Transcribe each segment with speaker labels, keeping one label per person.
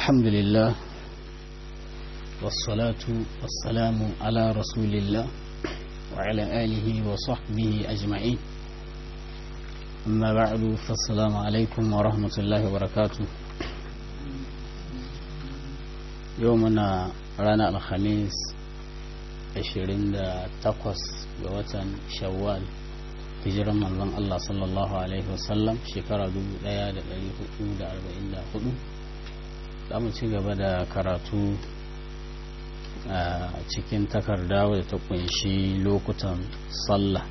Speaker 1: الحمد لله والصلاة والسلام على رسول الله وعلى آله وصحبه أجمعين أما بعد فالسلام عليكم ورحمة الله وبركاته يومنا رانا الخميس 28 ga watan shawwal hijiran manzon Allah sallallahu Alaihi wasallam shekara 1444 za mu ci gaba da karatu a cikin takarda wadda ta kunshi lokutan sallah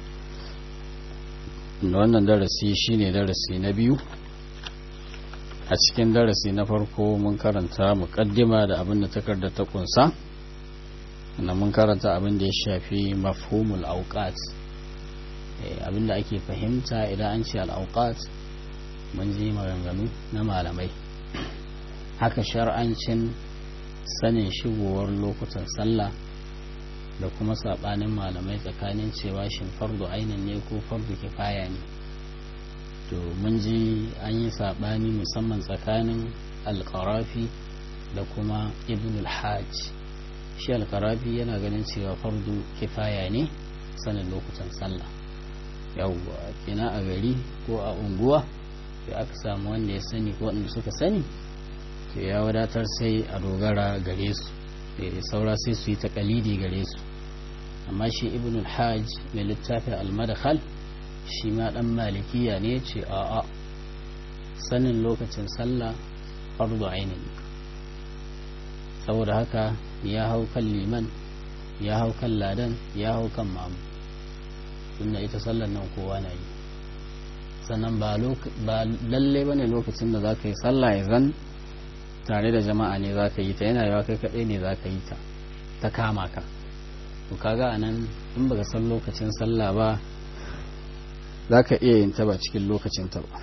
Speaker 1: da wannan darasi shine darasi na biyu a cikin darasi na farko mun karanta muƙaddima da abin da takarda ta kunsa na mun karanta abin da ya shafi mafhumul auqat abinda ake fahimta idan an ce al'auqat mun ji maganganu na malamai haka shar'ancin sanin shigowar lokutan sallah da kuma saɓanin malamai tsakanin cewa shin fardu ainin ne ko fardu kifaya ne to mun ji an yi saɓani musamman tsakanin alƙarafi da kuma ibn al-hajj shi alƙarafi yana ganin cewa fardu kifaya ne sanin lokutan sallah yawwa kina a gari ko a unguwa sai aka samu wanda ya sani ko wanda suka sani to ya wadatar sai a dogara gare su saura sai su yi takalidi gare su amma shi ibn al-hajj mai littafin al-madkhal shi ma dan malikiya ne ce a a sanin lokacin sallah fardu ainin saboda haka ya hau kan liman ya hau kan ladan ya hau kan mamu tunda ita sallar nan kowa na yi sannan ba lalle ba ne lokacin da za ka yi sallah ya zan tare da jama'a ne za ka yi ta yana yawa kai kaɗai ne za ka yi ta ta kama ka to kaga a nan in baka san lokacin sallah ba za ka iya yin ta ba cikin lokacin ta ba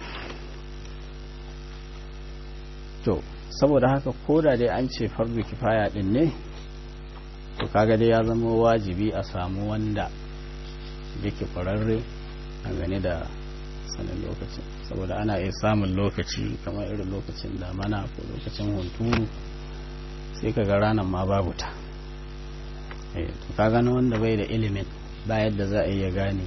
Speaker 1: to saboda haka koda dai an ce fardu kifaya din ne to kaga dai ya zama wajibi a samu wanda yake kwararre a gane da sanin lokacin saboda ana iya samun lokaci kamar irin lokacin damana ko lokacin hunturu sai ka ga ranar ma babu ta to ka gano wanda bai da ilimin ba yadda za a iya gane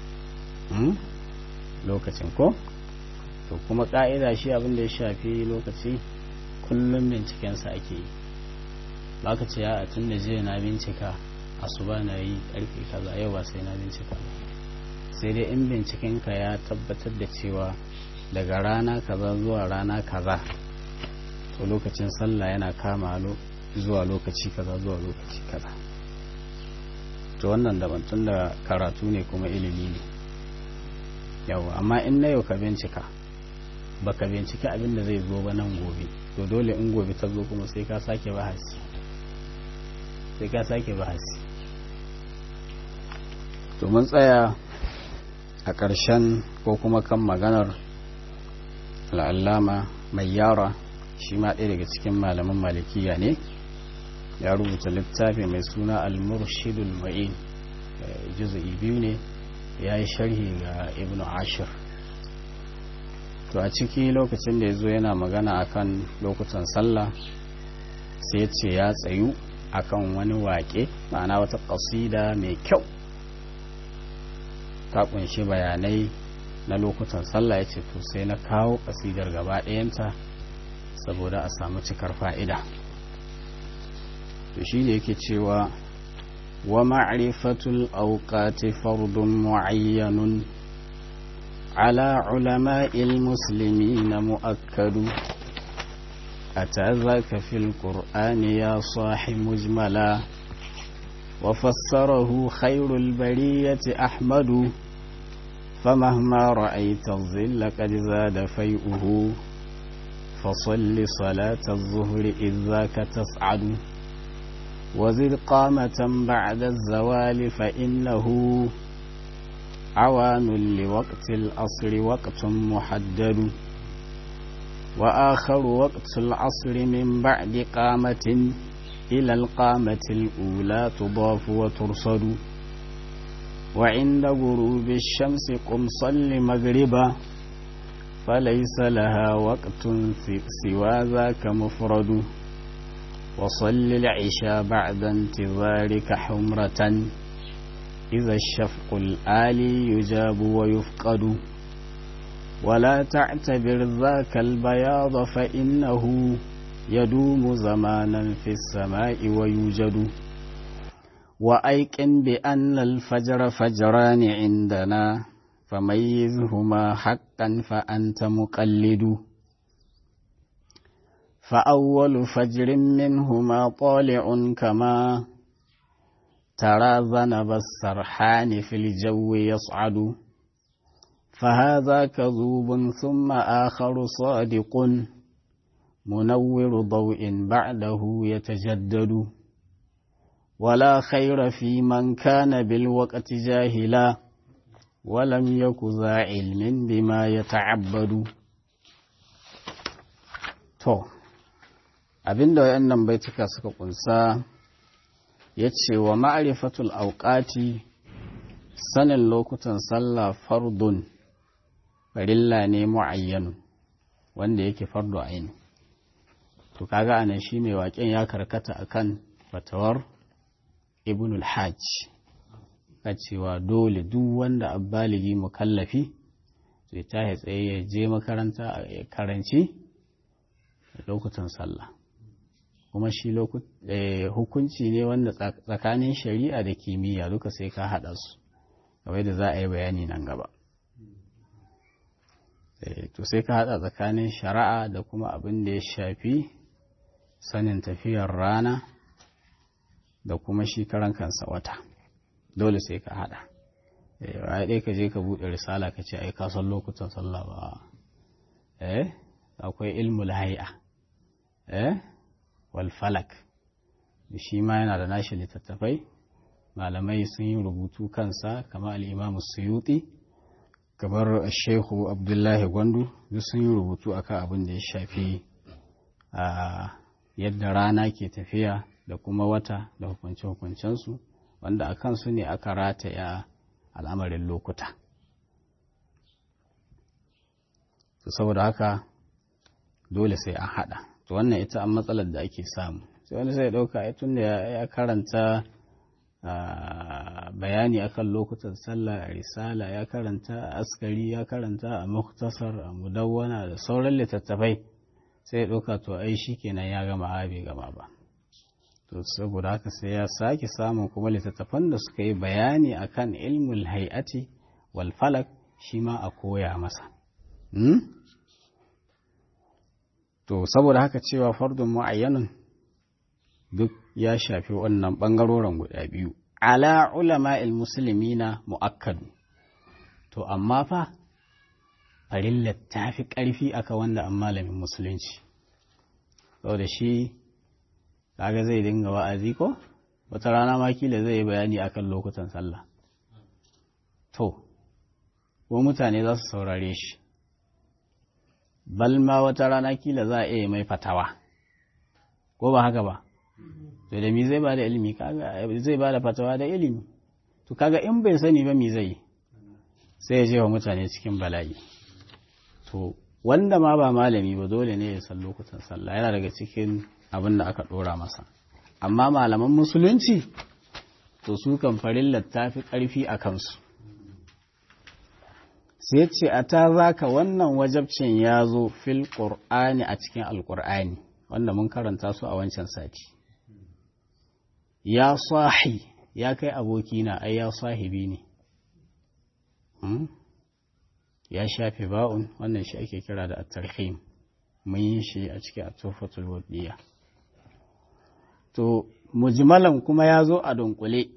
Speaker 1: lokacin ko to kuma ka'ida shi abin da ya shafi lokaci kullum bincikensa ake yi ba ka ce ya tun da jiya na bincika asuba na yi karfe kaza yau ba sai na bincika ba sai dai in bincikenka ya tabbatar da cewa daga rana kaza zuwa rana kaza to lokacin sallah yana kama zuwa lokaci kaza zuwa lokaci kaza to wannan daban tun da karatu ne kuma ilimi ne yawa amma in na yau ka bincika baka bincika abin da zai zo ba nan gobe to dole in gobe ta zo kuma sai ka sake bahasi sai ka sake bahasi to mun tsaya a ƙarshen ko kuma kan maganar al'allama mai yara shi ma ɗaya daga cikin malaman malikiya ne ya rubuta littafi mai suna al-murshidul ma'in juzu'i biyu ne ya yi sharhi ga ibn ashir to a ciki lokacin da ya zo yana magana akan lokutan sallah sai ce ya tsayu akan wani waƙe ma'ana wata ƙasida mai kyau ta kunshi bayanai na lokutan sallah ya ce to sai na kawo ƙasidar gaba ɗayanta saboda a samu cikar fa'ida to shi ne yake cewa wa ma'rifatul auqati fardun mu'ayyanun ala ulama'il muslimina mu'akkadu أتى ذاك في القرآن يا صاح مجملا وفسره خير البرية أحمد فمهما رأيت الظل قد زاد فيئه فصل صلاة الظهر إذ ذاك تسعد وزد قامة بعد الزوال فإنه عوان لوقت الأصر وقت محدد وآخر وقت العصر من بعد قامة إلى القامة الأولى تضاف وترصد وعند غروب الشمس قم صل مغربا فليس لها وقت سوى ذاك مفرد وصل العشاء بعد انتظارك حمرة إذا الشفق الآلي يجاب ويفقد ولا تعتبر ذاك البياض فإنه يدوم زمانا في السماء ويوجد وأيقن بأن الفجر فجران عندنا فميزهما حقا فأنت مقلد فأول فجر منهما طالع كما ترى ذنب السرحان في الجو يصعد فهذا كذوب ثم آخر صادق منور ضوء بعده يتجدد ولا خير في من كان بالوقت جاهلا ولم يك ذا علم بما يتعبد to abinda wayannan baituka suka kunsa yace wa ma'rifatul awqati sanin lokutan sallah fardun farilla ne muayyan wanda yake fardu aini to kaga anan shi mai waƙen ya karkata akan fatawar ibnul hajj ka cewa dole duk wanda abbaligi mukallafi zai tahi tsaye ya je makaranta ya karanci lokutan sallah kuma shi hukunci ne wanda tsakanin shari'a da kimiyya duka sai ka haɗa su kawai da za a yi bayani nan gaba to sai ka haɗa tsakanin shari'a da kuma abin da ya shafi sanin tafiyar rana da kuma shi karan kansa wata dole sai ka hada ya ɗaya ka je ka buɗe risala ka ce ai ka san lokutan sallah ba eh akwai ilmul hay'a eh wal falak shi ma yana da nashi littattafai malamai sun yi rubutu kansa kamar al-imam suyuti kamar shehu abdullahi gwandu duk sun yi rubutu akan abin da ya shafi a yadda rana ke tafiya da kuma wata da hukunce-hukuncensu wanda a kansu ne aka rataya al'amarin lokuta. To saboda haka dole sai an haɗa. To wannan ita an matsalar da ake samu. Sai wani sai ɗauka ya tun da ya karanta bayani akan lokutan sallah a risala ya karanta a askari ya karanta a muktasar a mudawwana da sauran littattafai sai ya ɗauka to ai shi kenan ya gama bai gama ba. to saboda haka sai ya sake samun kuma littattafan da suka yi bayani akan ilmul hay'ati wal falak shi ma a koya masa to saboda haka cewa fardun mu'ayyanun duk ya shafi wannan bangaroren guda biyu ala ulama na mu'akkadu to amma fa farillar ta fi ƙarfi aka wanda an malamin musulunci saboda shi kaga zai dinga wa'azi ko wata rana ma kila zai yi bayani akan lokutan sallah to ko mutane za su saurare shi balma wata rana kila za a iya mai fatawa ko ba haka ba to da mi zai ba da ilimi kaga zai ba da fatawa da ilimi to kaga in bai sani ba mi zai sai ya je wa mutane cikin bala'i to wanda ma ba malami ba dole ne ya san lokutan sallah yana daga cikin abin da aka ɗora masa amma malaman musulunci to su kan farillar ta fi ƙarfi a kansu sai ce a ta zaka wannan wajabcin ya zo fil ƙur'ani a cikin alƙur'ani wanda mun karanta su a wancan sati ya sahi ya kai abokina ai ya sahibi ne ya shafe ba'un wannan shi ake kira da at-tarhim mun yi shi a cikin atofatul wadiya to mujmalan kuma ya zo a dunkule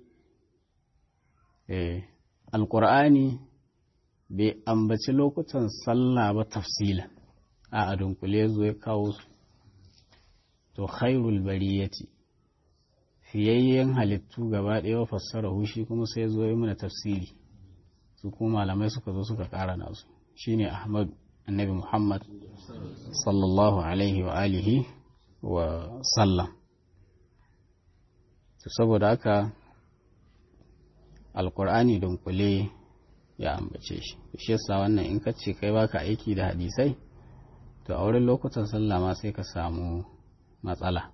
Speaker 1: eh alqur'ani bai ambaci lokutan sallah ba tafsila a a dunkule zo ya kawo su to khairul bariyati fiyayyen halittu gaba ɗaya fassara hushi kuma sai zo yi mana tafsiri su kuma malamai suka zo suka ƙara nasu shine ahmad annabi muhammad sallallahu alaihi wa alihi wa sallam saboda haka alkur'ani dunkule ya ambace shi shi yasa wannan in ka ce kai baka aiki da hadisai to a wurin lokutan sallah ma sai ka samu matsala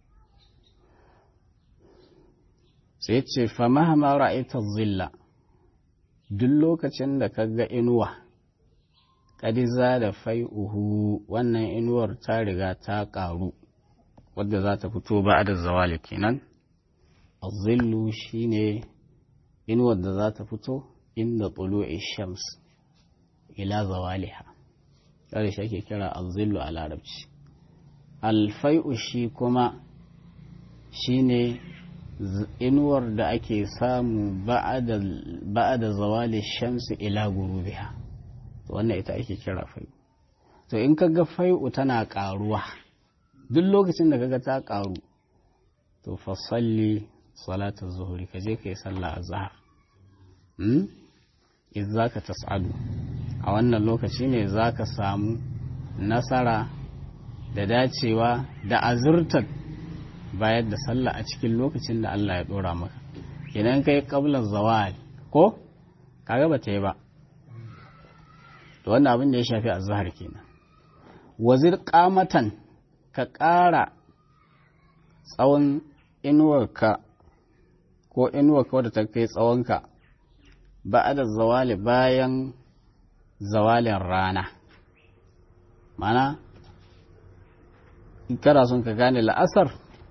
Speaker 1: sai ce fa mahama ra'aita zilla duk lokacin da ka ga inuwa kadiza da fai'uhu wannan inuwar ta riga ta ƙaru wadda za ta fito ba da zawali kenan azillu shine inuwar da za ta fito inda tulu'i shams ila zawaliha kare shi ake kira azillu a larabci alfai'u shi kuma shine inuwar da ake samu ba'ada zawali shamsi ila gurubiha wannan ita ake kira fai'u to in kaga fai'u tana karuwa duk lokacin da kaga ta karu to fasalli salatar zuhuri ka je ka yi sallah a zahar in za ka tas'adu a wannan lokaci ne za ka samu nasara da dacewa da azurtar bayar da sallah a cikin lokacin da Allah ya dora maka idan kai kablar zawal ko kaga ba ta yi ba to wannan abin da ya shafi azhar kenan wazir qamatan ka ƙara tsawon inuwarka ko inuwarka wadda ta kai tsawonka ba da zawali bayan zawalin rana mana in kana son ka gane la'asar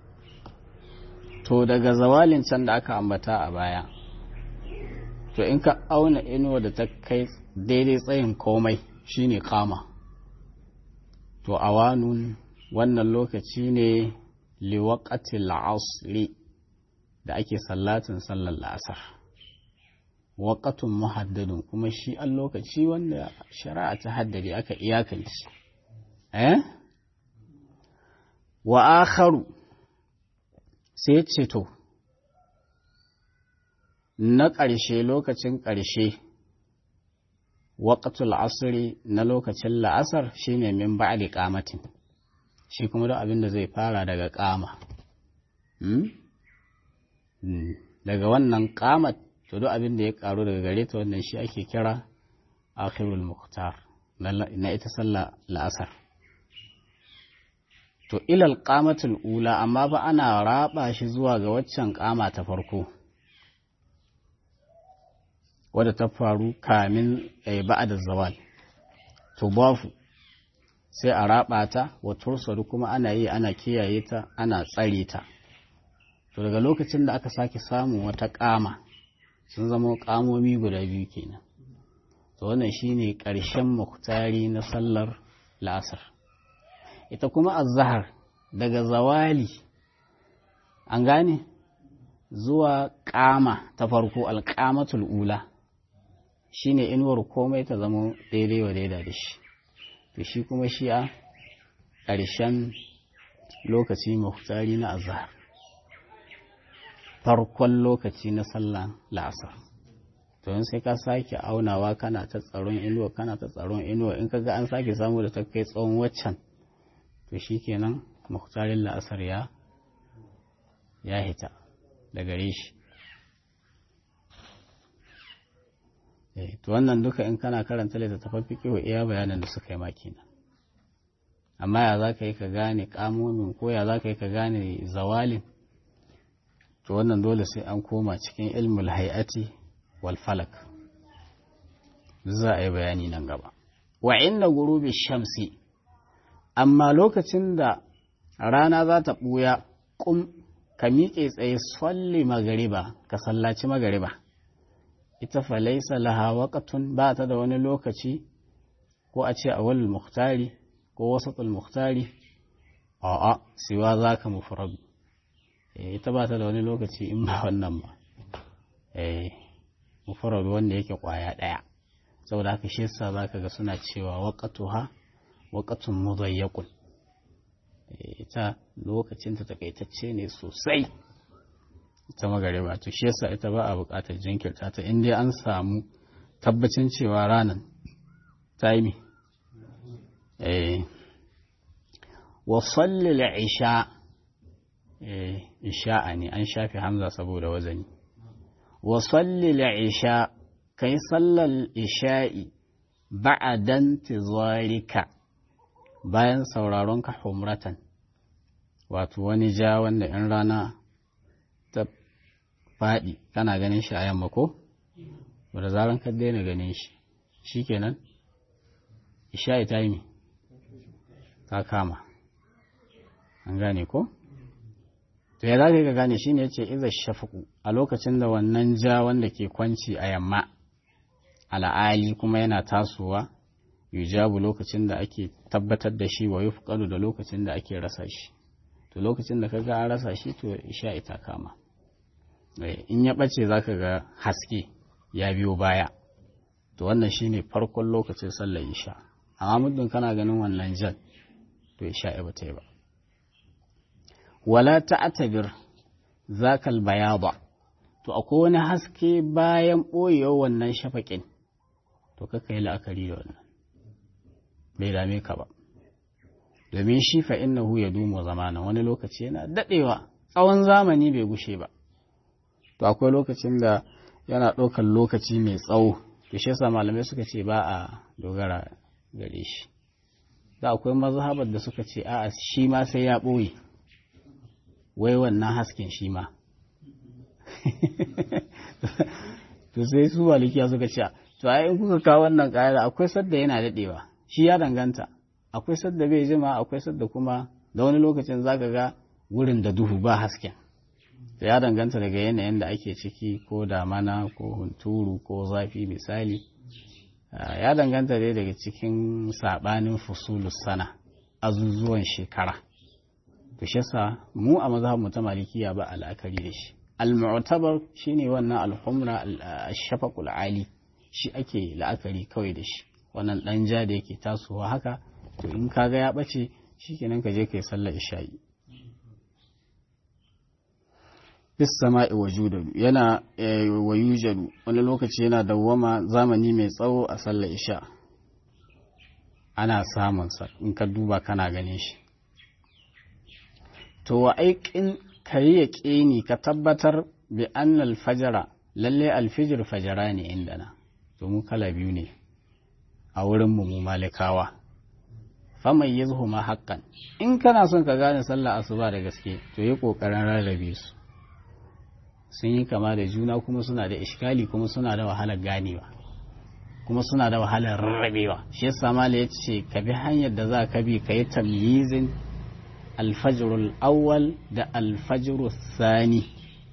Speaker 1: to daga zawalin can da aka ambata a baya to in ka auna inuwa da ta kai daidai tsayin komai shine kama to awanun wannan lokaci ne liwaƙatil asri da ake sallatin sallar la'asar waƙatun muhaddadin kuma shi an lokaci wanda shari'a ta haddade aka iyakance eh wa akharu sai ce to na ƙarshe lokacin ƙarshe waƙatul asiri na lokacin la'asar shine min ba'di qamatin shi kuma duk abin da zai fara daga ƙama daga wannan ƙamat to duk abin da ya ƙaru daga gare ta wannan shi ake kira akhirul muhtar na ita sallah la'asar to ilal qamatul ula amma ba ana raba shi zuwa ga waccan ƙama ta farko wadda ta faru kamin ba'da zawal to bafu sai a raba ta wa tursadu kuma ana yi ana kiyaye ta ana tsare ta to daga lokacin da aka sake samun wata kama sun zama kamomi guda biyu kenan to wannan shine ƙarshen muktari na sallar la'asar ita kuma azhar daga zawali an gane zuwa kama ta farko alƙamatul ula shine inuwar komai ta zama daidai wa daida da shi to shi kuma shi a ƙarshen lokaci muhtari na azhar farkon lokaci na sallan la'asar to yin sai ka sake aunawa kana ta tsaron inuwa kana ta tsaron inuwa in kaga an sake samu da ta kai tsawon waccan to shi kenan muhtarin la'asar ya ya hita da gare shi to wannan duka in kana karanta littattafan fiƙihu iya bayanan da suka yi maki nan amma ya za ka yi ka gane ƙamomin ko ya za ka yi ka gane zawalin to wannan dole sai an koma cikin ilmul hay'ati wal falak za a yi bayani nan gaba wa inda gurubi shamsi amma lokacin da rana za ta ɓuya ƙum ka miƙe tsaye salli magariba ka sallaci magariba ita falaisa laha waƙatun ba ta da wani lokaci ko a ce awal muhtari ko wasatul muhtari a'a siwa za ka mufradu ita ba ta da wani lokaci in ba wannan ba mufradu wanda yake kwaya ɗaya saboda haka shi yasa za ka ga suna cewa waƙatuha waƙatun muzayyaqun ita lokacin ta takaitacce ne sosai ita magariba to shi yasa ita ba a buƙatar jinkirta ta in dai an samu tabbacin cewa ranar ta yi eh wa sallil isha eh isha'a ne an shafe hamza saboda wazani wa sallil isha ka yi sallar isha'i ba'adan tizarika bayan sauraron ka humratan wato wani ja wanda in rana ta faɗi kana ganin shi a yamma ko da zaran ka daina ganin shi shikenan isha'i ta yi ta kama an gane ko to ya zaka ka gane shine yace iza shafaku a lokacin da wannan ja wanda ke kwanci a yamma al'ali kuma yana tasowa yujabu lokacin da ake tabbatar da shi wa yufqalu da lokacin da ake rasa shi to lokacin da kaga an rasa shi to isha ita kama in ya bace zaka ga haske ya biyo baya to wannan shine farkon lokacin sallar isha amma muddin kana ganin wannan jan to isha ba ta yi ba wala ta'tabir zakal bayada to akwai wani haske bayan ɓoyewar wannan shafaƙin to kaka yi la'akari da wannan bai dame ka ba domin shi fa innahu ya dumo zamana wani lokaci yana daɗewa tsawon zamani bai gushe ba to akwai lokacin da yana ɗaukar lokaci mai tsawo to shi yasa malamai suka ce ba a dogara gare shi da akwai mazhabar da suka ce a'a shi ma sai ya ɓoye wai wannan hasken shi ma to sai su malikiya suka ce to ai in kuka kawo wannan ƙa'ida akwai sadda yana daɗewa shi ya danganta akwai sadda bai jima akwai sadda kuma da wani lokacin zaka ga wurin da duhu ba hasken da ya danganta daga yanayin da ake ciki ko damana ko hunturu ko zafi misali ya danganta dai daga cikin sabanin fusulus sana azuzuwan shekara to shi yasa mu a mazhabin ta malikiya ba al'akari da shi al-mu'tabar shine wannan al-humra al-shafaqul ali shi ake la'akari kawai da shi wannan dan ja da yake tasowa haka to in kaga ya bace shikenan ka je kai sallar isha'i bis sama'i wajudadu yana wayujadu wani lokaci yana dawwama zamani mai tsawo a sallar isha ana samun sa in ka duba kana ganin shi to wa aikin kayi ya ƙini ka tabbatar bi annal fajara lalle alfijir fajara ne indana to mu kala biyu ne a wurin mu mu malikawa faman yazhuma haqqan in kana son ka gane sallah asuba da gaske to yi kokarin rarrabe su sun yi kama da juna kuma suna da iskali kuma suna da wahalar ganewa kuma suna da wahalar rarrabewa shi yasa mala ya ce ka bi hanyar da za ka bi ka yi tamyizin alfajirul awwal da alfajirul sani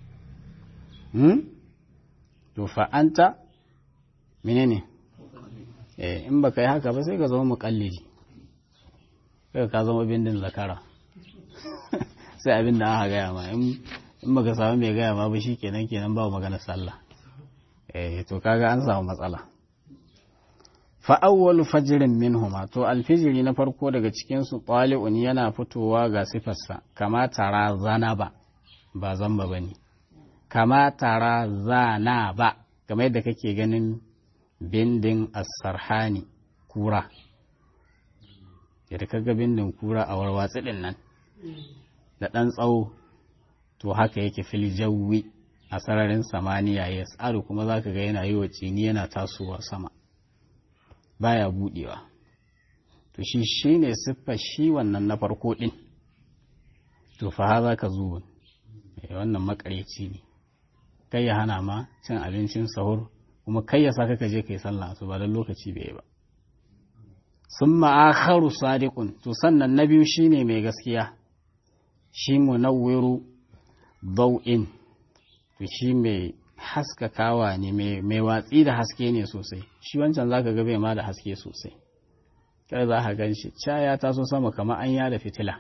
Speaker 1: to fa'anta menene eh in baka yi haka ba sai ka zama muƙallidi kai ka zama bindin zakara sai abin da aka gaya ma in baka samu mai gaya ma ba shi kenan kenan ba magana sallah eh to kaga an samu matsala fa awwalu fajrin minhuma to alfijiri na farko daga cikin su tali'un yana fitowa ga sifarsa kama tara zanaba ba zamba bane kama tara zana ba kamar yadda kake ganin bindin as-sarhani kura yadda kaga bindin kura a warwatsi din nan da ɗan tsawo to haka yake fil jawi a sararin samaniya ya tsaro kuma za ka ga yana yi wa cini yana tasowa sama baya budewa to shi shi ne siffa shi wannan na farko ɗin to fa ha za ka zuwa wannan makareci ne kai ya hana ma cin abincin sahur kuma kai ya saka ka je kai sallah su ba don lokaci bai ba sun ma'akharu sadiqun to sannan na biyu shine mai gaskiya shi munawwiru bau'in to shi mai haskakawa ne mai watsi da haske ne sosai shi wancan zaka ga bai ma da haske sosai kai za ka gan shi caya ta so sama kamar an yada fitila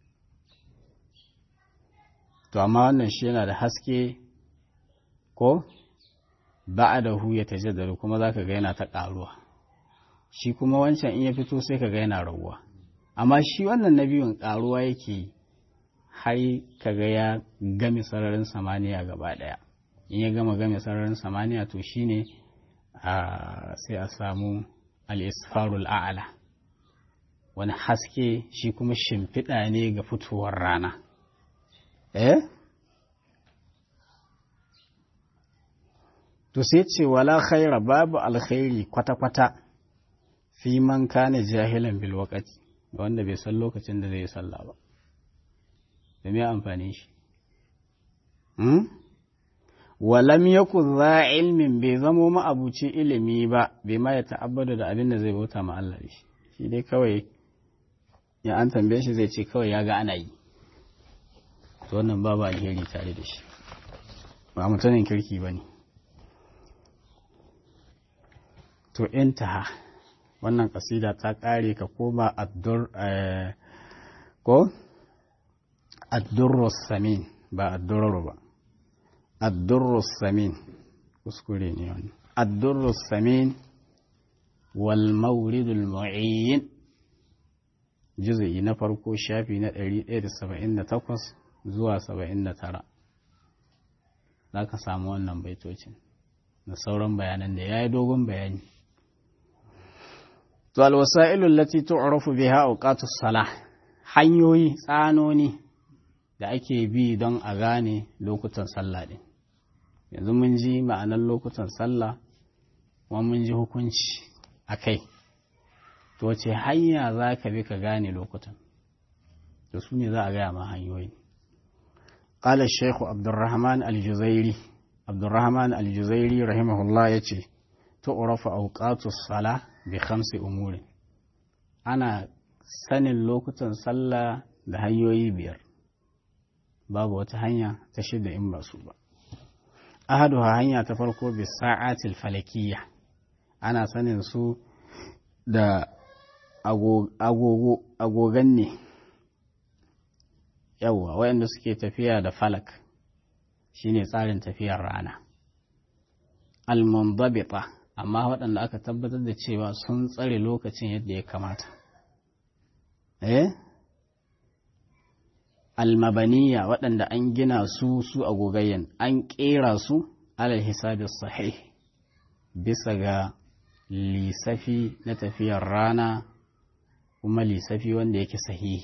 Speaker 1: to amma wannan shi yana da haske ko ba'adahu ya tajaddaru kuma zaka ga yana ta ƙaruwa shi kuma wancan in ya fito sai ka ga yana raguwa amma shi wannan na biyun ƙaruwa yake yi har kaga ya game sararin samaniya gaba ɗaya in ya gama game sararin samaniya to shine sai a samu al-isfarul a'ala wani haske shi kuma shimfiɗa ne ga fitowar rana eh to sai ce wala khaira babu alkhairi kwata-kwata fi man kana jahilan bil waqti wanda bai san lokacin da zai yi sallah ba da me amfani shi hmm? walam yaku za ilmin bai zamo ma'abuci ilimi ba bai ma ya ta'abbada da abin da zai bauta ma Allah shi shi dai kawai ya an tambaye shi zai ce kawai ya ga ana yi to wannan babu alheri tare da shi ba mutumin kirki ba ne to intaha wannan kasida ta kare ka koma addur ko addurrus samin ba addurru ba addurrus samin kuskure ne wannan addurrus samin wal mawridul mu'ayyin juz'i na farko shafi na 178 zuwa 79 za ka samu wannan baitocin da sauran bayanan da ya yi dogon bayani to alwasa'ilul lati tu'rafu biha awqatus salah hanyoyi tsanoni da ake bi don a gane lokutan sallah din yanzu mun ji ma'anar lokutan sallah kuma mun ji hukunci a kai to wace hanya za ka bi ka gane lokutan da su ne za a gaya ma hanyoyi قال الشيخ عبد الرحمن الجزيري عبد الرحمن الجزيري رحمه الله يتي تعرف أوقات الصلاة بخمس أمور أنا sanin lokutan sallah da hanyoyi biyar babu wata hanya ta shida in ba su ba ahaduha hanya ta farko bi sa'atil falakiyya ana sanin su da agogan ne yawwa waɗanda suke tafiya da falak shine tsarin tafiyar rana al-mundabita amma waɗanda aka tabbatar da cewa sun tsare lokacin yadda ya kamata eh almabaniya waɗanda an gina su su a gogayyan an ƙera su alal hisabi sahih bisa ga lisafi na tafiyar rana kuma lisafi wanda yake sahihi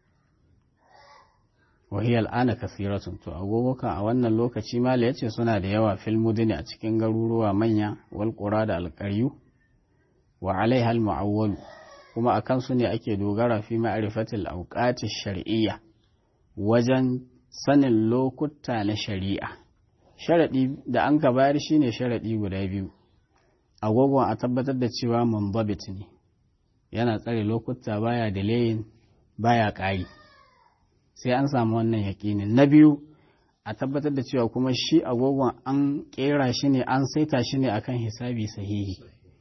Speaker 1: wahiyar al'ana kasiratun to agogokan a wannan lokaci mala ya ce suna da yawa fil mudini a cikin garuruwa manya wal da alƙaryu wa alaihal mu'awwalu kuma a kansu ne ake dogara fi ma'rifatil awqati shar'iyya wajen sanin lokuta na shari'a sharadi da an ka bayar shine sharadi guda biyu agogon a tabbatar da cewa munbabit ne yana tsare lokuta baya delayin baya ƙari sai an samu wannan yaƙinin na biyu a tabbatar da cewa kuma shi agogon an ƙera shi ne an saita shi ne akan hisabi sahihi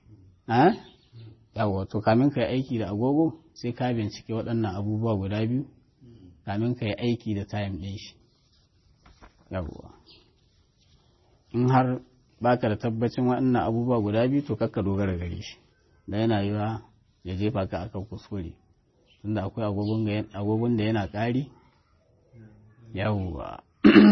Speaker 1: yawa to kamin ka yi aiki da agogo sai ka bincike waɗannan abubuwa guda biyu kamin ka yi aiki da time ɗin shi yawa in har baka da tabbacin waɗannan abubuwa guda biyu to kakka dogara gare shi da yana yiwa ya jefa ka akan kuskure tunda akwai agogon da yana ƙari yawwa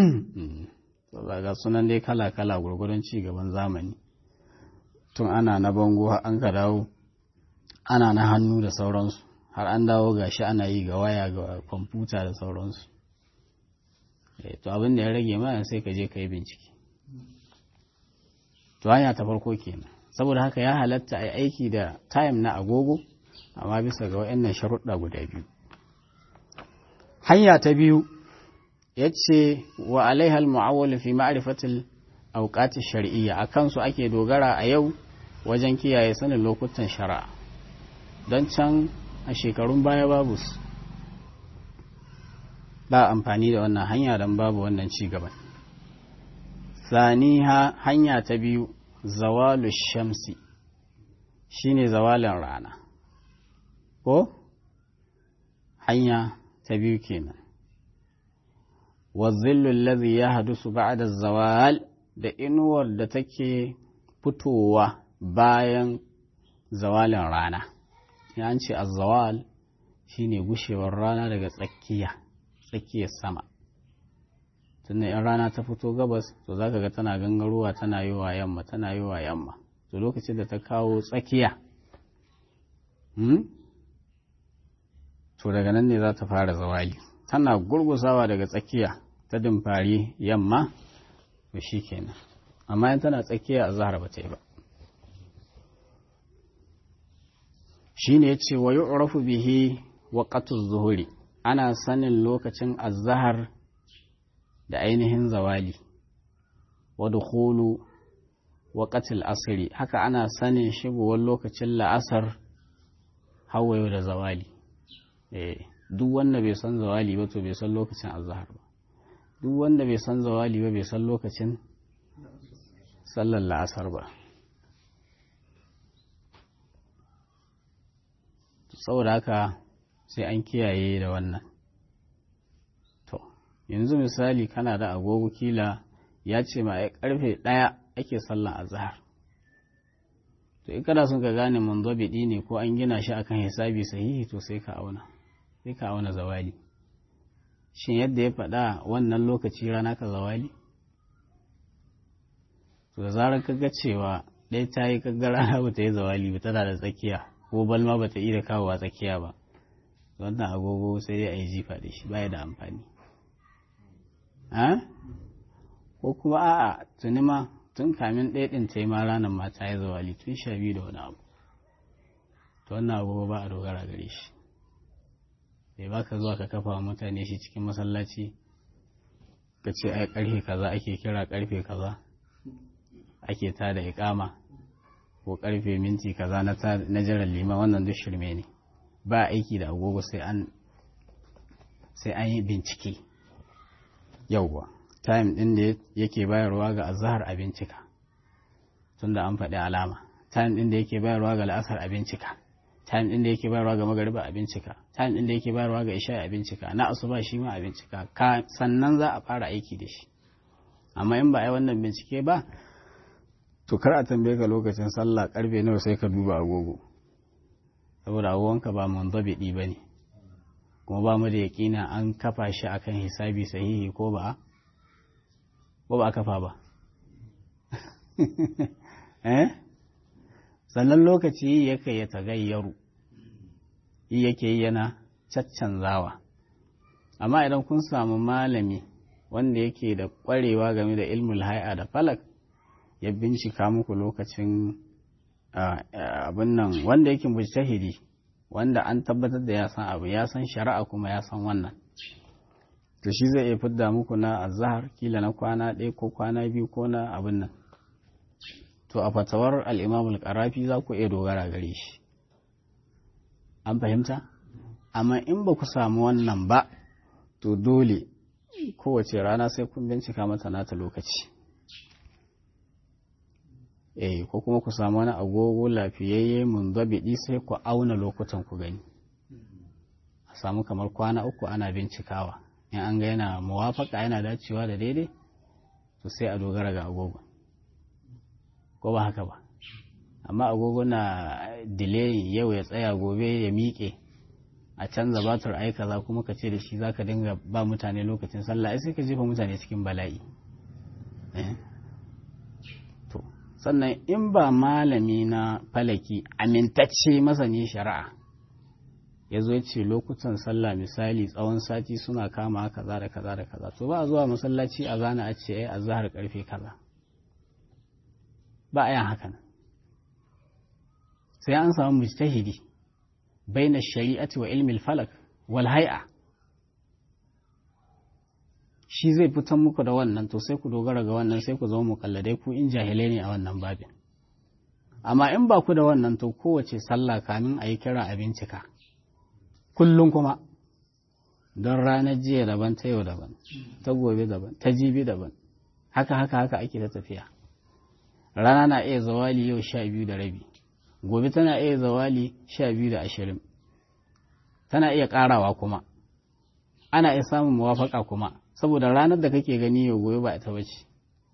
Speaker 1: ga sunan dai kala-kala gwargwadon ci gaban zamani tun ana na bango an ka dawo ana na hannu da sauransu har an dawo ga shi ana yi ga waya ga kwamfuta da sauransu to abin da ya rage mana sai ka je ka yi bincike to hanya ta farko kenan saboda haka ya halatta a aiki da time na agogo amma bisa ga waɗannan sharuɗa guda biyu hanya ta biyu ya ce wa alaihal mu'awwal fi ma'rifatil awqati shar'iyya akan su ake dogara a yau wajen kiyaye sanin lokutan shari'a don can a shekarun baya babu su ba amfani da wannan hanya don babu wannan ci gaban saniha hanya ta biyu zawalu shamsi shine zawalin rana ko hanya ta biyu kenan wazillu allazi ya hadusu ba'da zawal da inuwar da take fitowa bayan zawalin rana ya an ce azzawal shine gushewar rana daga tsakiya tsakiyar sama tunda in rana ta fito gabas to zaka ga tana gangarowa tana yi wa yamma tana yi wa yamma to lokacin da ta kawo tsakiya to daga nan ne za ta fara zawali tana gurgusawa daga tsakiya ta dimfari yamma to shi kenan amma in tana tsakiya azhar ba ta yi ba shine yace wa yu'rafu bihi waqtu zuhuri ana sanin lokacin azhar da ainihin zawali wa dukhulu waqtil asri haka ana sanin shigowar lokacin la'asar hawayo da zawali eh duk wanda bai san zawali ba to bai san lokacin azhar ba duk wanda bai san zawali ba bai san lokacin sallar la'asar ba saboda haka sai an kiyaye da wannan to yanzu misali kana da agogo kila ya ce ma ai karfe ɗaya ake sallan azhar to in kana son ka gane munzabidi ne ko an gina shi akan hisabi sahihi to sai ka auna sai ka auna zawali shin yadda ya faɗa wannan lokaci rana ka zawali to da zarar ka ga cewa ɗaya ta yi kaga rana ba ta yi zawali ba tana da tsakiya ko balma ba ta iya kawowa tsakiya ba wannan agogo sai dai a yi jifa da shi baya da amfani ko kuma a'a tuni ma tun kamin ɗaya ɗin ta yi ma ranar ma ta yi zawali tun sha biyu da wani abu to wannan agogo ba a dogara gare shi bai ba ka zuwa ka kafa wa mutane shi cikin masallaci ka ce ai karfe kaza ake kira karfe kaza ake ta da ikama ko karfe minti kaza na jiran liman wannan duk shirme ne ba aiki da agogo sai an sai an yi bincike yauwa time din da yake bayarwa ga azhar a bincika tunda an faɗi alama time din da yake bayarwa ga la'asar a bincika time din da yake bayarwa ga magariba a bincika time din da yake bayarwa ga isha a bincika na asuba shi ma a bincika sannan za a fara aiki da shi amma in ba a yi wannan bincike ba to kar a tambaye ka lokacin sallah karfe nawa sai ka duba agogo saboda agogonka ba munzabidi ba ne kuma ba mu da yaƙina an kafa shi akan hisabi sahihi ko ba ko ba a kafa ba eh sannan lokaci yake ya tagayyaru yake yana caccanzawa amma idan kun samu malami wanda yake da ƙwarewa game da ilmul hai'a da falak ya bincika muku lokacin abin nan wanda yake mujtahidi wanda an tabbatar da ya san abu ya san shari'a kuma ya san wannan to shi zai iya fidda muku na azhar kila na kwana ɗaya ko kwana biyu ko na abin nan to a fatawar al-imam al-qarafi za ku iya dogara gare shi an fahimta amma in ba ku samu wannan ba to dole kowace rana sai kun bincika mata nata lokaci eh ko kuma ku samu wani agogo lafiyayye mun zabidi sai ku auna lokutan ku gani a samu kamar kwana uku ana bincikawa in an ga yana muwafaka yana dacewa da daidai to sai a dogara ga agogo ko ba haka ba amma agogo na delay yau ya tsaya gobe ya miƙe a canza batur ai kaza kuma ka ce da shi zaka dinga ba mutane lokacin sallah ai sai ka jefa mutane cikin bala'i to sannan in ba malami na falaki amintacce masani shari'a ya zo ce lokutan sallah misali tsawon sati suna kama kaza da kaza da kaza to ba a zuwa masallaci a zana a ce ai azhar karfe kaza ba a yin hakan sai an samu mujtahidi baina shari'ati wa ilmi falak wal hay'a shi zai fitan muku da wannan to sai ku dogara ga wannan sai ku zama mukalladai ku in jahilai ne a wannan babin amma in ba ku da wannan to kowace sallah kamin a yi kira a bincika kullum kuma don ranar jiya daban ta yau daban ta gobe daban ta jibi daban haka haka haka ake ta tafiya rana na iya zawali yau sha biyu da rabi gobe tana iya zawali sha biyu da ashirin tana iya ƙarawa kuma ana iya samun muwafaka kuma saboda ranar da kake gani yau gobe ba ita bace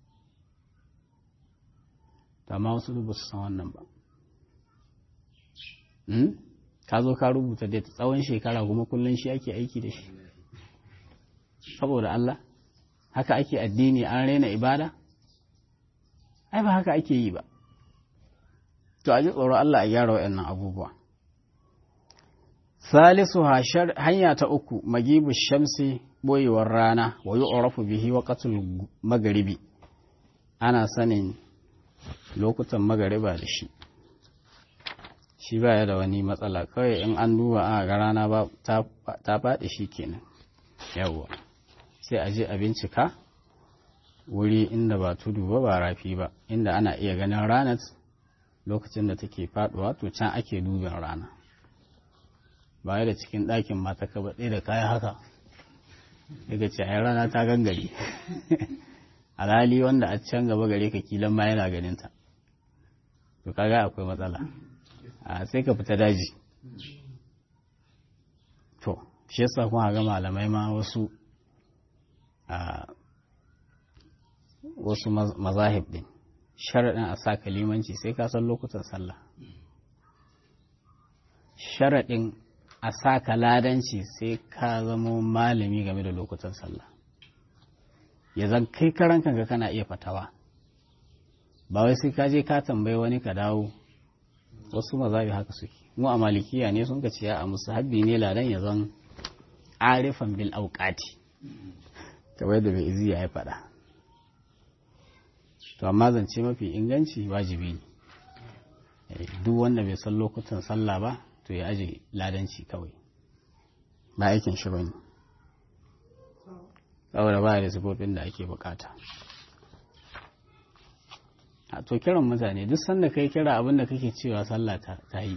Speaker 1: amma wasu ba su san wannan ba ka zo ka rubuta da tsawon shekara kuma kullum shi ake aiki da shi saboda Allah haka ake addini an raina ibada ai ba haka ake yi ba to a ji tsoro Allah a gyara waɗannan abubuwa salisu hanya ta uku magibu shamsi boyewar rana wa yu'rafu bihi waqtul maghribi ana sanin lokutan magariba da shi shi baya da wani matsala kawai in an duba a ga rana ba ta faɗi shi kenan yawwa sai a je a bincika wuri inda ba tudu ba ba rafi ba inda ana iya ganin ranar lokacin da take faɗuwa to can ake dubin rana baya da cikin ɗakin mata ka baɗe da kaya haka daga ce ai rana ta gangare alhali wanda a can gaba gare ka kilan ma yana ganinta to kaga akwai matsala a sai ka fita daji to shi yasa kuma ga malamai ma wasu a wasu mazahib din sharaɗin a sa kalimanci sai ka san lokutan sallah sharaɗin a sa ladanci sai ka zamo malami game da lokutan sallah ya zan kai karan kanka kana iya fatawa ba wai sai ka je ka tambayi wani ka dawo wasu mazabi haka suke mu a malikiya ne sun ka ciya a musu habbi ne ladan ya zan arifan bil auqati kamar da bai izi ya faɗa to amma zance mafi inganci wajibi ne duk wanda bai san lokutan sallah ba to ya aje ladanci kawai ba aikin shi bane saboda ba da sifofin da ake bukata a to kiran mutane duk sanda kai kira abin da kake cewa sallah ta yi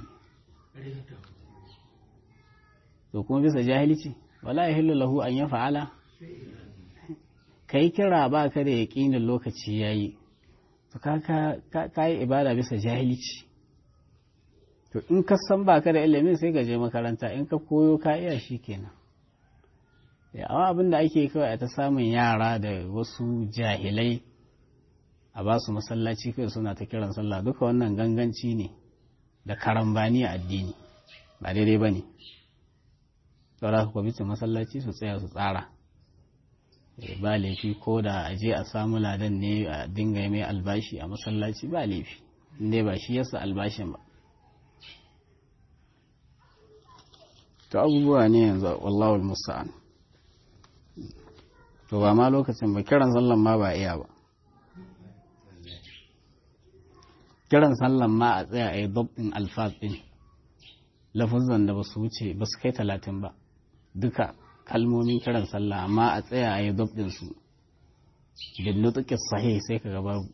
Speaker 1: to kuma bisa jahilci wala yahillu lahu an ya fa'ala kai kira ba ka da yaƙinin lokaci yayi to ka yi ibada bisa jahilci to in ka san ba ka da ilimin sai ka je makaranta in ka koyo ka iya shi kenan amma abin da ake kawai a ta samun yara da wasu jahilai a ba su masallaci kai suna ta kiran sallah duka wannan ganganci ne da karambani a addini ba daidai ba ne saura kwamitin masallaci su tsaya su tsara ba laifi ko da a je a samu ladan ne a dinga mai albashi a masallaci ba laifi inda ba shi yasa albashin ba to abubuwa ne yanzu wallahu musta'an to ba ma lokacin ba kiran sallan ma ba iya ba kiran sallan ma a tsaya a yi dab'in alfaz ɗin lafuzan da ba su wuce ba su kai talatin ba duka kalmomin kiran sallah amma a tsaya a yi dab'in su bin nutuƙi sahi sai ka babu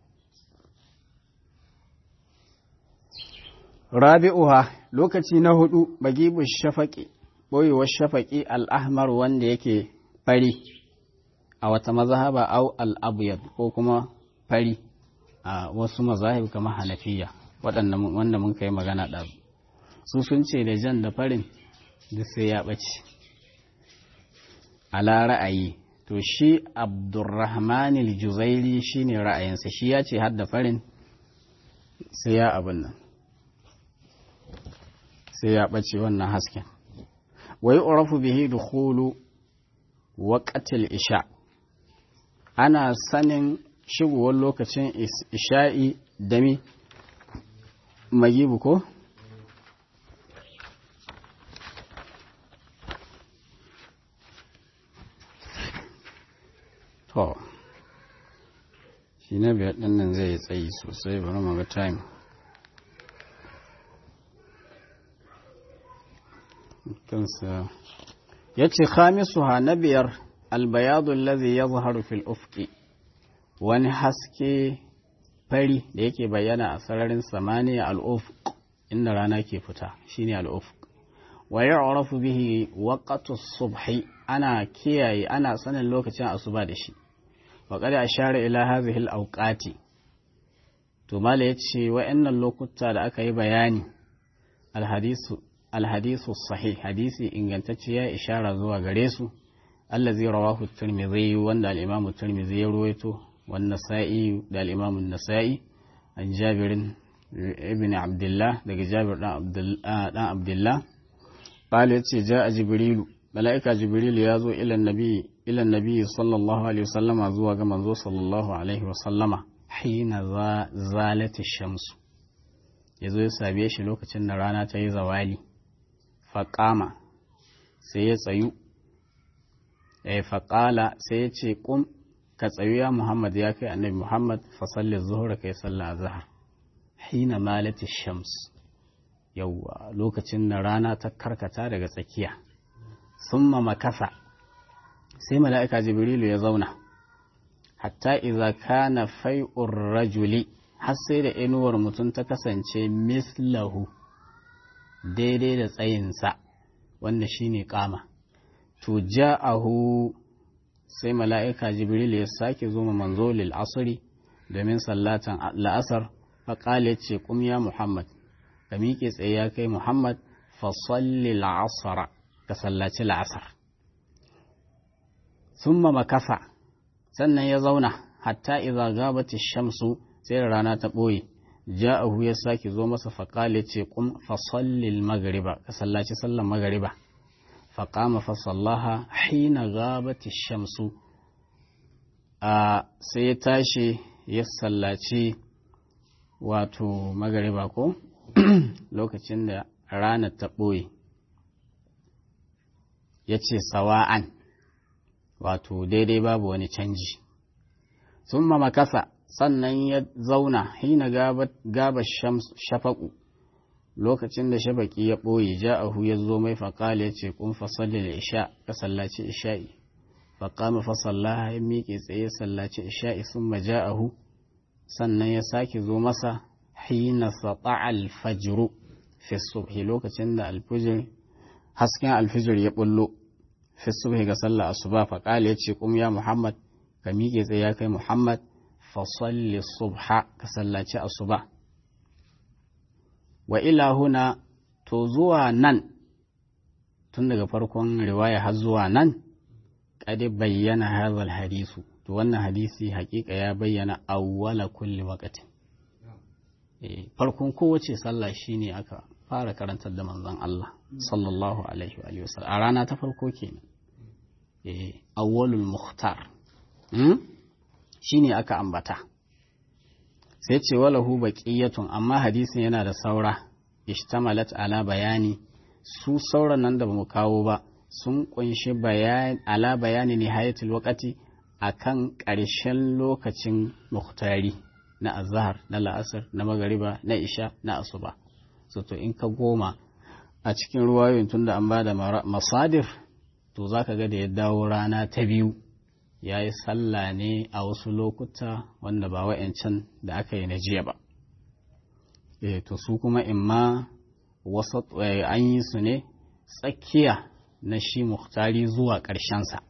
Speaker 1: rabi'uha lokaci na hudu bagibu shafaƙi ɓoyewar shafaƙi al'ahmar wanda yake fari a wata mazhaba au al'abuyad ko kuma fari a wasu mazahib kamar hanafiya wanda mun kai magana ɗazu su sun ce da jan da farin da sai ya ɓace ala ra'ayi to shi abdurrahman al-juzairi shine ra'ayinsa shi ya ce har da farin sai ya abin nan sai ya ɓace wannan hasken wai urafu bihi dukhulu waqtil isha ana sanin shigowar lokacin isha'i dami magibu ko to shi na biyar ɗin nan zai tsayi sosai bari mu ga time kansa ya ce khamisuha na biyar albayadu lazi ya zaharu fil ufki wani haske fari da yake bayyana a sararin samaniya al'ufq inda rana ke fita shine al'ufq wa ya'rafu bihi waqtu subhi ana kiyaye ana sanin lokacin asuba da shi wa qad ashara ila hadhihi al-awqati to mala yace wa'annan lokuta da aka yi bayani al-hadisu al-hadisu sahih hadisi ingantacce ya ishara zuwa gare su allazi rawahu at-tirmidhi wanda al-imam at-tirmidhi ya ruwaito wan nasa'i da al-imam an-nasa'i an jabir ibn abdullah daga jabir dan abdullah قال يتي جاء جبريل ملائكة جبريل يازو إلى النبي إلى النبي صلى الله عليه وسلم زوا كما صلى الله عليه وسلم حين زالت الشمس yazo ya sabe shi lokacin da rana ta yi zawali faƙama sai ya tsayu eh faƙala sai ya ce ƙum ka tsayu ya muhammad ya kai annabi muhammad fa salli zuhra kai sallah azhar hina malati shams yawwa lokacin da rana ta karkata daga tsakiya summa makasa sai mala'ika jibrilu ya zauna hatta idza kana fai'ur rajuli har sai da inuwar mutum ta kasance mislahu daidai da tsayinsa wanda shine kama to ja'ahu sai mala'ika jibril ya sake zo ma manzo lil asri domin sallatan la'asar faƙale ce kum ya muhammad ka miƙe tsaye ya kai muhammad fa salli la'asara ka sallaci la'asar summa makasa sannan ya zauna hatta idza gabati shamsu sai da rana ta ɓoye ja'ahu ya sake zo masa faƙale ce kum fa salli magriba ka sallaci sallan magriba faƙama fasallaha hina gabati shamsu a sai ya tashi ya sallaci wato magariba ko lokacin da ranar ta ɓoye ya ce sawa'an wato daidai babu wani canji sun makasa sannan ya zauna hina gaba shafaƙu lokacin da shabaki ya ɓoye ja'ahu ya zo mai faƙala ya ce kun fasalli da isha ka sallaci isha'i faƙama fasallaha ya miƙe tsaye sallaci isha'i sun maja'ahu sannan ya sake zo masa hina sata alfajiru fi subhi lokacin da alfijir hasken alfijir ya bullo fi subhi ga sallah asuba faƙala ya ce kum ya muhammad ka miƙe tsaye ya kai muhammad fasalli subha ka sallaci asuba wa ila huna to zuwa nan tun daga farkon riwaya har zuwa nan kadi bayyana hadhal hadisu to wannan hadisi hakika ya bayyana awwala kulli waqtin eh farkon kowace sallah shine aka fara karantar da manzon Allah sallallahu alaihi wa sallam a rana ta farko kenan eh awwalul mukhtar hmm? shine aka ambata sai ce walahu baqiyatun amma hadisin yana da saura ishtamalat ala bayani su sauran nan da bamu kawo ba sun kunshi bayani ala bayani nihayatul waqti akan ƙarshen lokacin muhtari na azhar na la'asar na magariba na isha na asuba so to in ka goma a cikin ruwayoyin tunda an bada masadir to zaka ga da ya dawo rana ta biyu ya yi sallah ne a wasu lokuta wanda ba wa'yancan da aka yi na jiya ba e to su kuma imma wasu an yi su ne tsakiya na shi muhtari zuwa ƙarshensa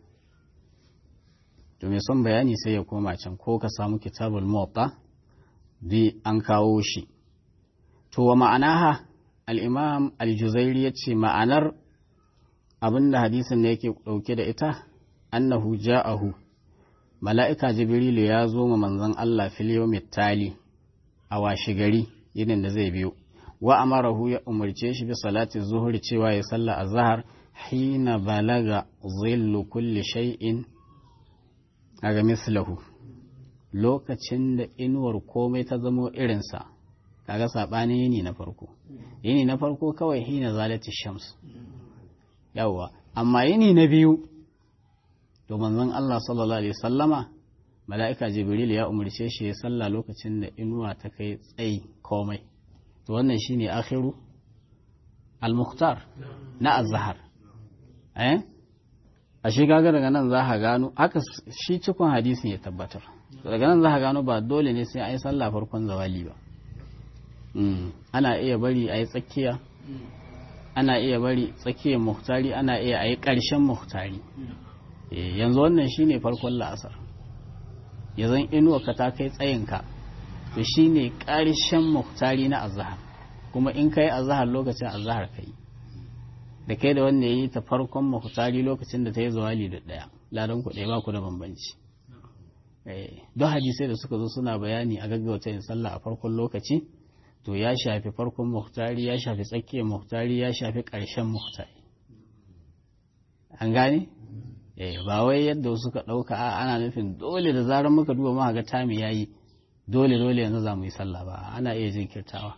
Speaker 1: to mai son bayani sai ya koma can ko ka samu kitabul muwatta bi an kawo shi to wa ma'anaha al-imam al-juzairi ya ce ma'anar abinda hadisin da yake ɗauke da ita annahu ja'ahu mala'ika jibrilu ya zo ma manzon Allah fil yawmit tali a washi gari yinin da zai biyo wa amarahu ya umarce shi bi salati zuhur cewa ya salla azhar hina balaga zillu kulli shay'in aga mislahu lokacin da inuwar komai ta zamo irinsa kaga sabanin yini na farko yini na farko kawai hina zalati shams yawwa amma yini na biyu to manzon Allah sallallahu alaihi sallama mala'ika jibril ya umarce shi ya salla lokacin da inuwa ta kai tsayi komai to wannan shine akhiru al-mukhtar na az-zahar eh a shi kaga daga nan za ka gano haka shi cikon hadisin ya tabbatar daga nan za ka gano ba dole ne sai a yi sallah farkon zawali ba ana iya bari a yi tsakiya ana iya bari tsakiyar muhtari ana iya a yi ƙarshen muhtari yanzu wannan shine farkon la'asar ya zan inuwa ka ta kai tsayinka to shine ƙarshen muhtari na azahar kuma in ka yi azahar lokacin azahar ka yi da kai da wanda ya yi ta farkon muhtari lokacin da ta yi zawali da ɗaya ladan ku ɗaya ba ku da bambanci don hadisai da suka zo suna bayani a gaggauta yin sallah a farkon lokaci to ya shafi farkon muhtari ya shafi tsakiyar muhtari ya shafi ƙarshen muhtari an gane ba wai yadda suka ɗauka a ana nufin dole da zarar muka duba muka ga tami ya yi dole dole yanzu za mu yi sallah ba ana iya jinkirtawa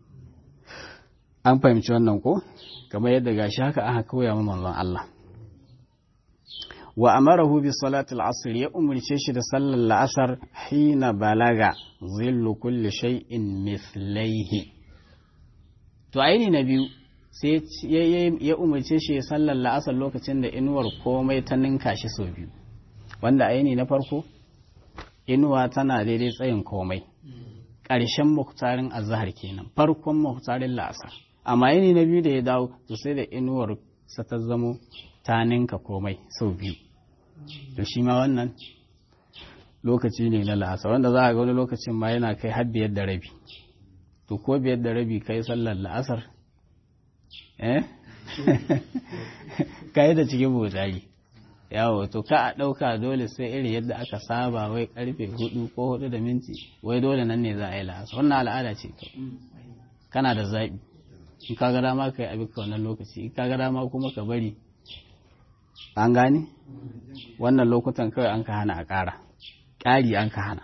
Speaker 1: an fahimci wannan ko kamar yadda gashi haka aka koya mu manzon Allah wa amarahu bi salatil asr ya umurce shi da sallar la'asar hina balaga zillu kulli shay'in mithlaihi to aini na biyu sai ya umarce shi ya sallar la'asar lokacin da inuwar komai ta ninka shi sau biyu wanda aini na farko inuwa tana daidai tsayin komai ƙarshen muhtarin azahar kenan farkon muhtarin la'asar amma yini na biyu da ya dawo to sai da inuwar sa ta zamo ta ninka komai sau biyu to shi ma wannan lokaci ne na la'asar wanda za a ga wani lokacin ma yana kai har biyar da rabi to ko biyar da rabi kai sallar la'asar eh kai da cikin botari yawo to ka a ɗauka dole sai irin yadda aka saba wai karfe hudu ko hudu da minti wai dole nan ne za a yi la'asar wannan al'ada ce kana da zaɓi in ka ga dama ka yi abin ka wannan lokaci in ka ga dama kuma ka bari an gane wannan lokutan kawai an ka hana a ƙara ƙari an ka hana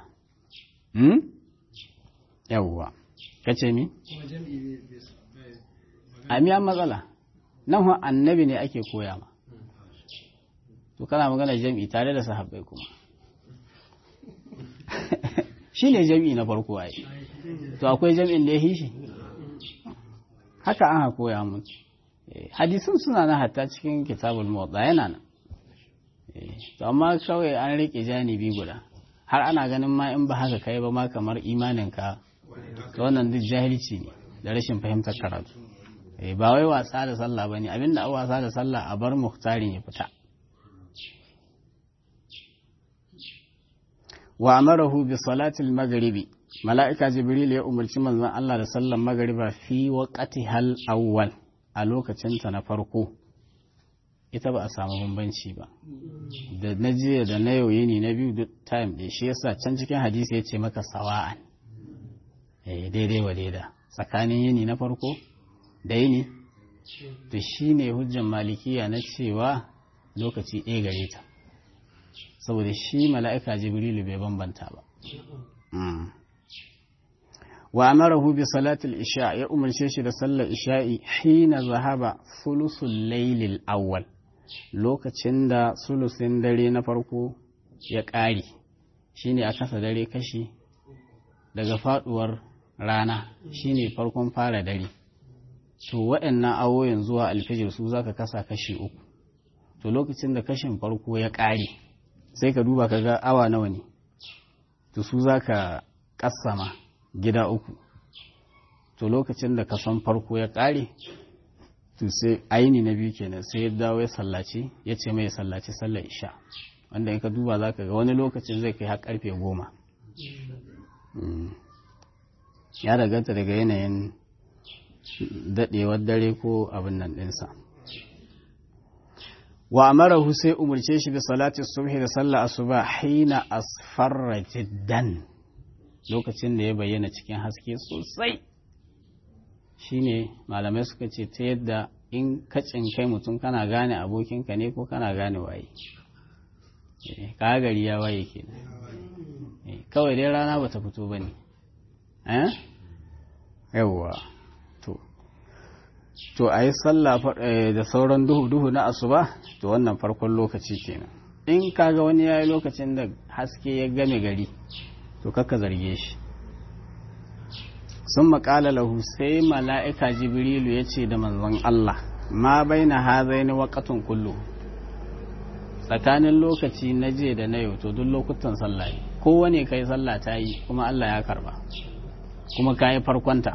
Speaker 1: yawwa ka ce mi? a miyan matsala nan hon annabi ne ake koya ma to kana magana jam'i tare da sahabbai kuma shi ne jam'i na farko ai to akwai jam'in da ya hishi haka an koya mun hadisun suna na hatta cikin kitabul motsa yana nan to amma kawai an rike janibi guda har ana ganin ma in ba haka kai ba ma kamar imaninka to wannan duk jahilci ne da rashin fahimtar karatu ba wai wasa da sallah bane abinda a wasa da sallah a bar muhtarin ya fita wa amarahu bi salatil maghribi mala'ika jibril ya umarci manzon Allah da sallan magariba fi waqati hal awwal a lokacinta na farko ita ba a samu bambanci ba da na jiya da na yau yini na biyu duk time ɗaya shi yasa can cikin hadisi ya ce maka sawa'an eh daidai wa daida tsakanin yini na farko da yini to shi ne hujjan malikiya na cewa lokaci ɗaya gare ta saboda shi mala'ika jibrilu bai bambanta ba wa amarahu bi salatul isha ya umarce shi da sallar isha'i hina zahaba sulusul laylil awwal lokacin da sulusin dare na farko ya ƙare shine a kasa dare kashi daga faduwar rana shine farkon fara dare to waɗannan awoyin zuwa alfijir su zaka kasa kashi uku to lokacin da kashin farko ya ƙare sai ka duba ka ga awa nawa ne to su zaka kassama gida uku to lokacin da kason farko ya ƙare to sai aini na biyu kenan sai ya dawo ya sallaci ya ce mai sallaci sallar isha wanda in ka duba za ka ga wani lokacin zai kai har karfe goma ya daganta daga yanayin daɗewar dare ko abin nan ɗinsa wa amarahu sai umarce shi bi salati subhi da sallah asuba hina asfarra jiddan lokacin da ya bayyana cikin haske sosai shine malamai suka ce ta yadda in kacin kai mutum kana gane abokinka ne ko kana gane waye ka gari ya waye ke kawai dai rana bata fito ba ne yawwa to to a yi sallah da sauran duhu-duhu na asuba to wannan farkon lokaci kenan in kaga wani ya yi lokacin da haske ya game gari to kakka zarge shi sun maƙala lahu sai mala'ika jibrilu ya ce da manzon Allah ma bai na hazai ni waƙatun kullu tsakanin lokaci na je da na yau to duk lokutan sallah ne kowane kai sallah ta yi kuma Allah ya karba kuma ka yi farkonta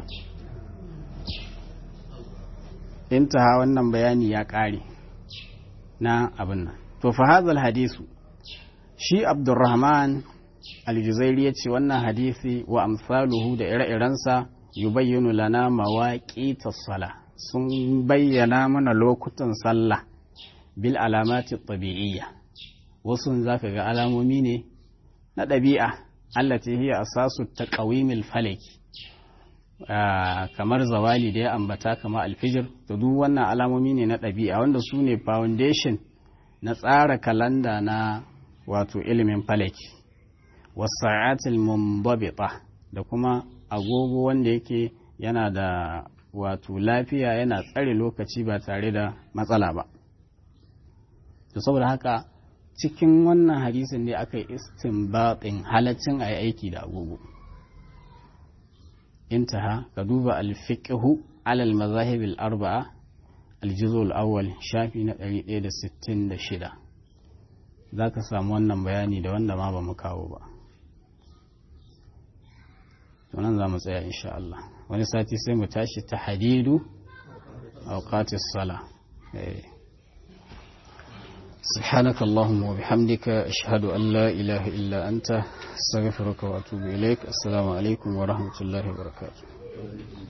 Speaker 1: intaha wannan bayani ya ƙare na abin nan to fa hazal hadisu shi abdurrahman aljuzairi ya ce wannan hadisi wa amsaluhu da ire-irensa yubayyinu lana mawaƙi sala sun bayyana mana lokutan sallah bil alamati tabi'iyya wasu za ka ga alamomi ne na ɗabi'a allati hiya asasu taqawimil falaki kamar zawali da ya ambata kama alfijir to duk wannan alamomi ne na ɗabi'a wanda su ne foundation na tsara kalanda na wato ilimin falaki wasa'atil mumbabita da kuma agogo wanda yake yana da wato lafiya yana tsare lokaci ba tare da matsala ba to saboda haka cikin wannan hadisin ne aka yi istinbatin halaccin a yi aiki da agogo intaha ka duba alfiqhu alal mazahibil arba'a aljuzul awwal shafi na 166 za ka samu wannan bayani da wanda ma ba mu kawo ba nan za mu tsaya insha Allah wani sati sai mu tashi ta hadidu awqatis sala سبحانك اللهم وبحمدك أشهد أن لا إله إلا أنت استغفرك وأتوب إليك السلام عليكم ورحمة الله وبركاته